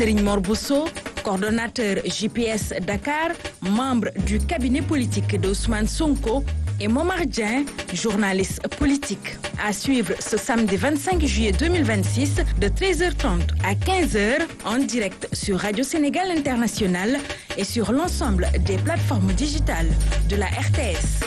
Serigne Mor Bousso, coordonnateur JPS Dakar, membre du cabinet politique d'Ousmane Sonko, et Momar Dien, journaliste politique. À suivre ce samedi 25 juillet 2026 de 13h30 à 15h en direct sur Radio Sénégal International et sur l'ensemble des plateformes digitales de la RTS.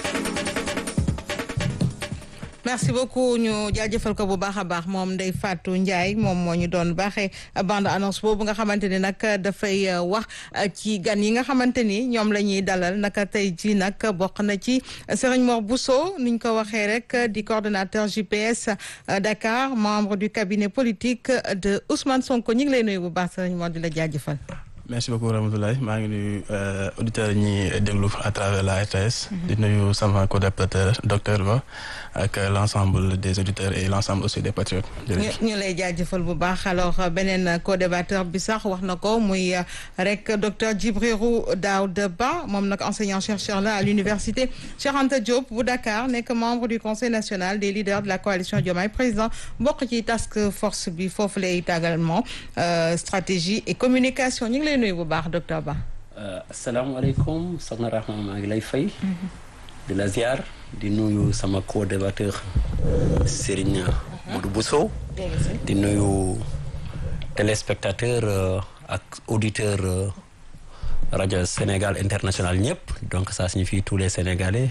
merci beaucoup ñu jaajëfal ko bu baax a baax moom Ndeye Fatou Ndiaye moom moo ñu doon baaxee bande annonce boobu nga xamante ni nag dafay wax ci gan yi nga xamante ni ñoom la ñuy dalal naka tey ji nag bokk na ci Serigne Mor Bousso ni ñu ko waxee rek di coordonnateur JPS Dakar membre du cabinet politique de Ousmane Sonko ñu ngi lay nuyu bu baax Serigne Mor di la jaajëfal. merci beaucoup Ramatoulaye maa ngi nuyu auditeurs yi ñuy déglu à travers la RTS. di nuyu sama co-débatteur docteur Ba ak l' ensemble des auditeurs et l' ensemble aussi des patriotes. jërëjëf ñu lay jaajëfal bu baax alors beneen co-débatteur bi sax wax na ko muy rek docteur Djibrirou Daouda Ba moom nag enseignant chercheur la à l'université Cheikh Anta Diop bu Dakar nekk membre du conseil national des leaders de la coalition Diomaye président bokk ci task force bi foofu lay également stratégie et communication ñu ngi lay nuyu bu baax docteur Ba. asalaamaaleykum soxna Rahma maa ngi lay fay. di la ziar di nuyu sama co-débatteur Serigne Modou Bousso. di nuyu téléspectateur ak auditeur rajo Sénégal international ñëpp donc ça signifie tous les Sénégalais.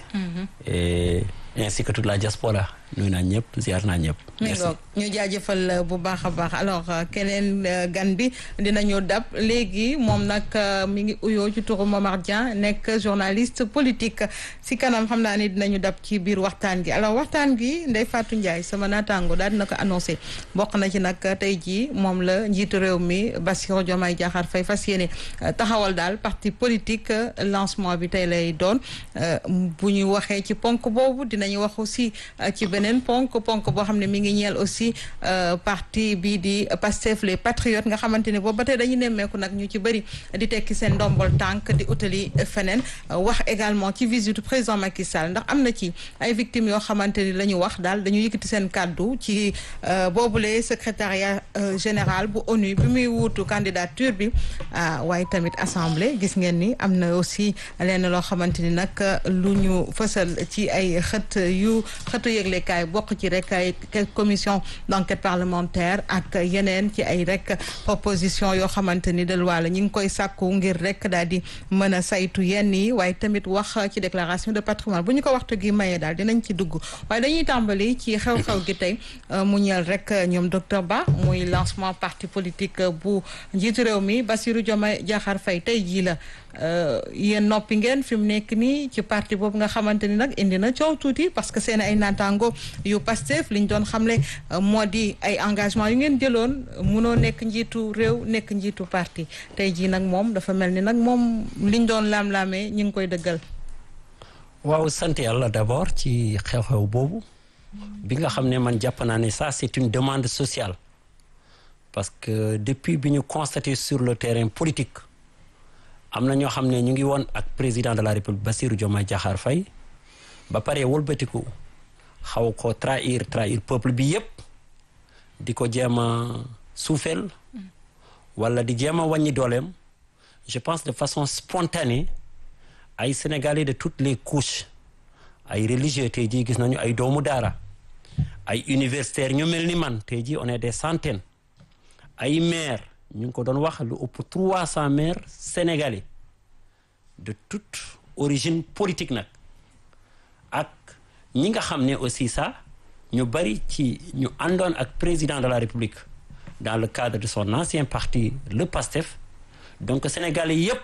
et ainsi que toute la diaspora nuyu naa ñëpp ziar naa ñëpp. merci ñu jaajëfal bu baax a baax alors keneen gan bi dinañu dab léegi moom nag mi ngi uyoo ci turu Momar Dieng nekk journaliste politique si kanam xam naa ni dinañu dab ci biir waxtaan gi alors waxtaan gi Ndeye Fatou Ndiaye sama naataango daal dina ko annoncé bokk na ci nag tey jii moom la njiitu réew mi Bassirou Diomaye Diakhar Faye fas yéene taxawal daal parti politique lancement bi tey lay doon bu ñu waxee ci ponk boobu dinañu wax aussi ci beneen ponk ponk boo xam ne mi ngi ñeel aussi parti bii di Pastef les patriotes nga xamante ni boobu ba tey dañu nemmeeku nag ñu ci bëri di tekki seen ndombol tànk di utali feneen wax également ci visite président Macky Sall ndax am na ci ay victimes yoo xamante ni la ñu wax daal dañu yëkkati seen kàddu ci boobule secrétariat général bu ONU bi muy wuutu candidature bi waaye tamit assemblée gis ngeen ni am na aussi lenn loo xamante ni nag lu ñu fësal ci ay xët yu xëtu yëglekaay bokk ci rek ay commission d'enquête parlementaire ak yeneen ci ay rek proposition yoo xamante ni de loi la ñu ngi koy sàkku ngir rek daal di mën a saytu yenn yi waaye tamit wax ci déclaration de patrimoine bu ñu ko waxtu gi mayee daal dinañ ci dugg waaye dañuy tàmbali ci xew-xew gi tey mu ñeel rek ñoom docteur Ba muy lancement parti politique bu njiitu réew mi Bassirou Diomaye Diakhar Faye tey jii la yéen noppi ngeen fi mu nekk nii ci parti boobu nga xamante ni nag indi na coow tuuti parce que seen ay naataango yu Pastef liñ doon xamle moo di ay engagement yu ngeen jëloon munoo nekk njiitu réew nekk njiitu parti tey jii nag moom dafa mel ni nag moom liñ doon laam-laamee ñu ngi koy dëggal. waaw sant yàlla d'abord ci xew-xew boobu bi nga xam ne man jàpp naa ne ça c'est une demande sociale parce que depuis bi ñu constaté sur le terrain politique. am na ñoo xam ne ñu ngi woon ak président de la république Bassirou Diomaye Diakhar Faye ba pare wëlbatiku xaw ko trahir trahir peuple bi yépp di ko jéem a suufeel wala di jéem a wàññi dooleem je pense de façon spontanée ay sénégalais de toutes les couches ay religieux tey jii gis nañu ay doomu daara ay universitaires ñu mel ni man tey jii on est des centaines ay maires ñu ngi ko doon wax lu ëpp trois cent maires sénégalais de toute origine politique nag ak ñi nga xam ne aussi ça ñu bari ci ñu àndoon ak président de la république dans le cadre de son ancien parti le PASTEF donc sénégalais yépp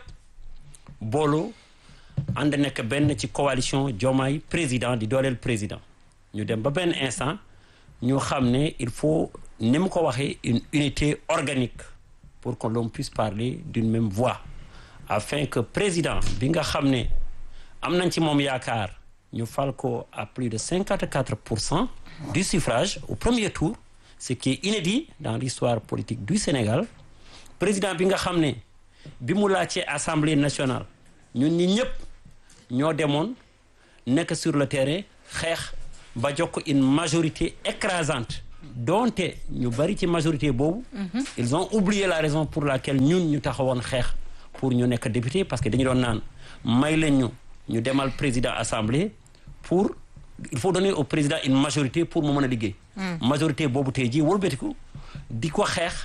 boolu ànd nekk benn ci coalition Diomaye président di dooleel président ñu dem ba benn instant ñu xam ne il faut ni mu ko waxee une unité organique pour que l'on puisse parler d'une même voix afin que président bi nga xam ne am nañ ci moom yaakaar ñu fal ko à plus de cinquante quatre pour cent du suffrage au premier tour ce qui est inédit dans l'histoire politique du Sénégal président bi nga xam ne bi mu laajtee assemblée nationale ñun ñi ñëpp ñoo demoon nekk sur le terrain xeex ba jox ko une majorité écrasante donte ñu bari ci majorité boobu ils ont oublié la raison pour laquelle ñun ñu taxawoon xeex pour ñu nekk député parce que dañu doon naan may leen ñu ñu demal président assemblée pour il faut donner au président une majorité pour mu mën a liggéey majorité boobu tey jii wëlbatiku di ko xeex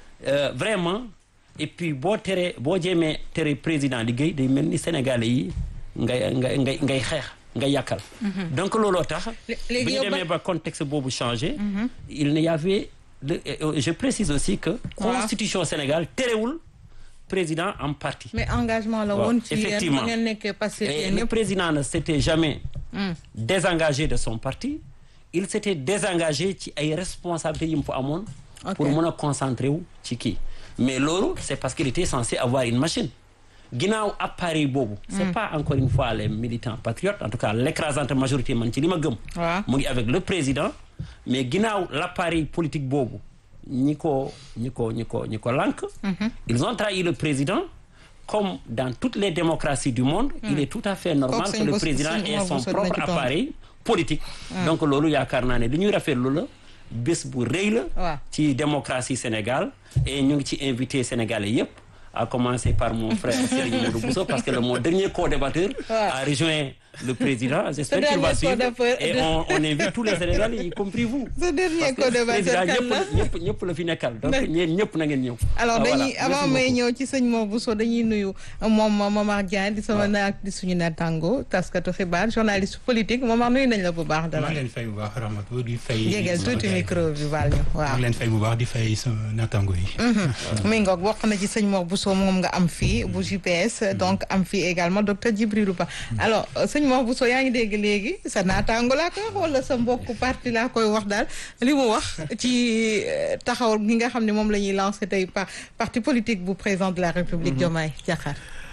vraiment et puis boo teree boo jéemee tere président liggéey day mel ni sénégalais yi ngay ngay ngay ngay xeex ngay yàkkal donc looloo tax bi ñu demee ba contexte boobu changé il n'y avait le je précise aussi que constitution Sénégal terewul président en parti mais engagement la woon ci effectivement ngeen nekkee passé et le président ne s'était jamais désengagé de son parti il s'était désengagé ci ay responsabilités yi mu fa amoon pour mën a concentrer wu ci kii mais loolu c'est parce qu'il était censé avoir une machine ginnaaw appareil boobu c'est pas encore une fois les militants patriotes en tout cas l'écrasante majorité man ci li ma gëm mu ngi avec le président mais ginnaaw l'appareil politique boobu ñi ko ñi ko ñi ko ñi ko lànk ils ont trahi le président comme dans toutes les démocraties du monde il est tout à fait normal que le président ait son propre appareil politique donc loolu yaakaar naa ne li ñuy rafetlu la bés bu rëy la ci démocratie Sénégal et ñu ngi ci invité sénégalais yépp à commencer par mon frère Serigne Modou Bousso parce que le mon dernier co-débatteur a rejoint le président j'espère qu'il va suivre et on, on invite tous les Sénégalais y compris vous ce dernier président co-débatteur ñëpp ñëpp ñëpp la fi nekkal donc ñeen ñëpp na ngeen ñëw alors dañuy avant may ñëw ci sëñ Mor Bousso dañuy nuyu moom Momar Dieng di sama naak di suñu naataango taskatu xibaar journaliste politique Momar nuyu nañ la bu baax dara maa ngi leen fay bu baax Ramatou di fay jégal tuuti micro bi baal ñu waaw maa ngi leen fay bu baax di fay sama naataango yi mi ngoog bokk na ci sëñ Mor Bousso moom nga am fii bu GPS donc am fii également docteur Djibril Ba alors sëñ Mor Bousso yaa ngi dégg léegi sa naataango laa koy wax wala sa mbokku parti laa koy wax daal li mu wax ci taxaw gi nga xam ne moom la ñuy lancé tey par parti politique bu président de la République Diomaye Diakhar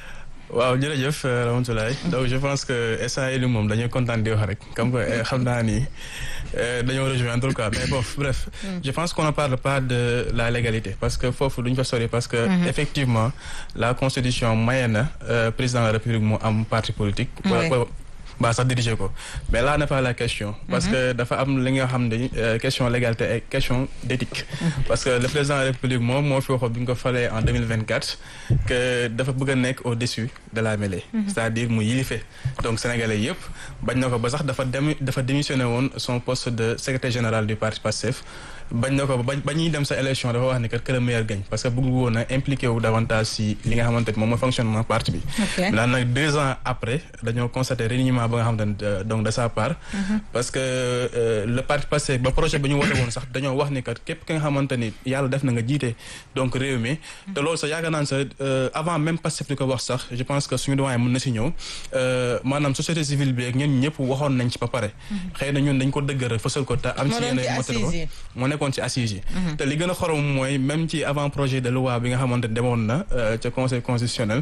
waaw jërëjëf Ramatoulaye donc je pense que instant yii moom dañuy kontaan di wax rek comme que xam naa ni dañoo rejoindre quoi mais bon bref. je pense qu'on ne parle pas de la légalité parce que foofu duñ fa sori parce que. effectivement la constitution maye na président de la République mu am parti politique. ba sax diriger ko mais là n'est pas la question parce que dafa am li nga xam ne question légalité et question d'éthique parce que le président de la République moom moo fi waxoon bi ñu ko falee en 2024 que dafa bëgg a nekk au-dessus de la mêlée c'est-à-dire mu yilife donc sénégalais yëpp bañ na ko ba sax dafa dem dafa démissionné woon son poste de secrétaire général du parti Pastef bañ na ko ba ba ñuy dem sa élection dafa wax ni que que le meilleur gagne parce que bëgg woon a impliqué wu davantage si li nga xamante ni moom mooy fonctionnement parti bi maintenant nag deux ans après dañoo constaté reniement ba nga xamante ne donc de sa part parce que le parti Pastef ba projet ba ñu wote woon sax dañoo wax ni que képp ki nga xamante ni yàlla def na nga jiite donc réew mi te loolu sax yaakaar naa ne sax avant même Pastef di ko wax sax je pense que suñu doyen mën na si ñëw maanaam société civile bi ak ñun ñëpp waxoon nañ ci ba pare xëy na ñun dañ ko dëggal fësal ko te am ci yenn motal ko moo nekkoon ci assises yi te li gën a xorom mooy même ci avant projet de loi bi nga xamante ne demoon na ca conseil constitutionnel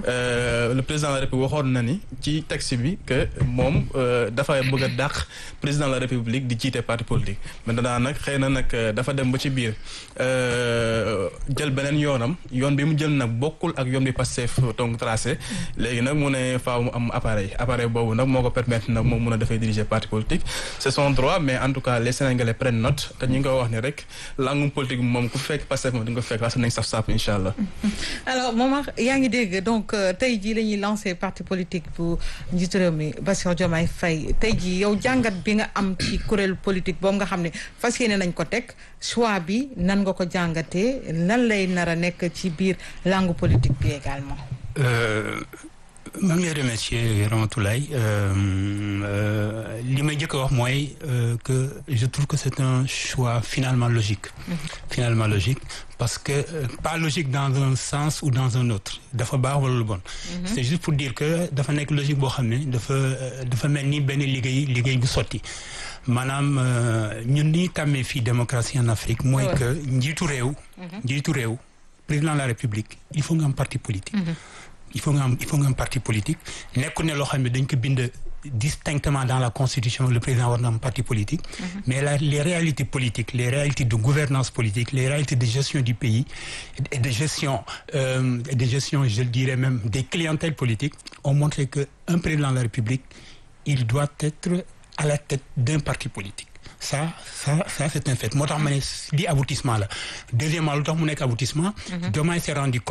le président de la république waxoon na ni ci texte bi que moom dafa bëgg a dàq président de la république di jiite parti politique maintenant nag xëy na nag dafa dem ba ci biir jël beneen yoonam yoon bi mu jël nag bokkul ak yoon bi Pastef donc tracé léegi nag mu ne faaw mu am appareil appareil boobu nag moo ko permettre nag moom mun a dafay diriger parti politique c'est son droit mais en tout cas les sénégalais prennent note te ñu ngi ko wax ni rek langum politique moom ku fekk Pastef moom di nga ko fekk wax nañ saf saap incha allah. alors Momar yaa ngi dégg donc tey jii la ñuy lancé parti politique bu njiitu réew mi Bassirou Diomaye Faye tey jii yow jàngat bi nga am ci kuréel politique boobu nga xam ne fas yéene nañ ko teg choix bi nan nga ko jàngatee lan lay nar a nekk ci biir langue politique bi également. maa ngi lay remercier Ramatoulaye li may njëkk a wax mooy que je trouve que c'est un choix finalement logique finalement logique parce que pas logique dans un sens ou dans un autre dafa baax wala lu bon c'est juste pour dire que dafa nekk logique boo xam ne dafa dafa mel ni benn liggéey liggéey bu sotti maanaam ñun li ñu tàmmee fii démocratie en Afrique mooy que njiitu réew njiitu réew président de la République il faut nga am parti politique il faut nga am il faut nga am parti politique nekku ne loo xam ne dañ ko bind distinctement dans la constitution le président war na am parti politique mais la les réalités politiques les réalités de gouvernance politique les réalités de gestion du pays et de gestion euh, de gestion je le dirais même des clientèles politiques ont montré que un président de la République il doit être à la tête d'un parti politique ça ça ça c'est un fait moo tax ma ne di aboutissement la deuxièmement lu tax mu nekk aboutissement Diomaye s'est rendu compte